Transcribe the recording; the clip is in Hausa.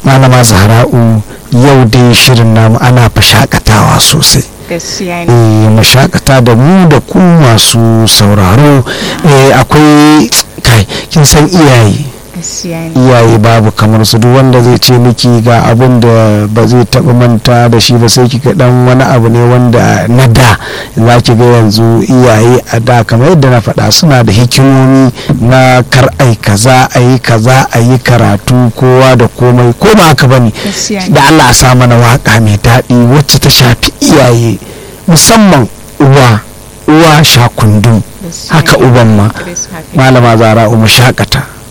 malama zahra'u yau dai shirin namu ana fashakatawa sosai gaskiya ne eh mu shakata da mu da ku masu sauraro eh akwai kai kin san iyaye gaskiya ne iyaye babu kamar su duk wanda zai ce miki ga abin da ba zai taɓa manta da shi ba sai kika dan wani abu ne wanda na da za ki ga yanzu iyaye a da kamar yadda na faɗa suna da hikimomi na kar ai kaza a yi kaza a yi karatu kowa da komai ko ba haka bane gaskiya ne da Allah a sa mana waka mai daɗi wacce ta shafi iyaye musamman uwa uwa shakundum gaskiya haka ne. uban ma Chris Happy. malama zara mu shakata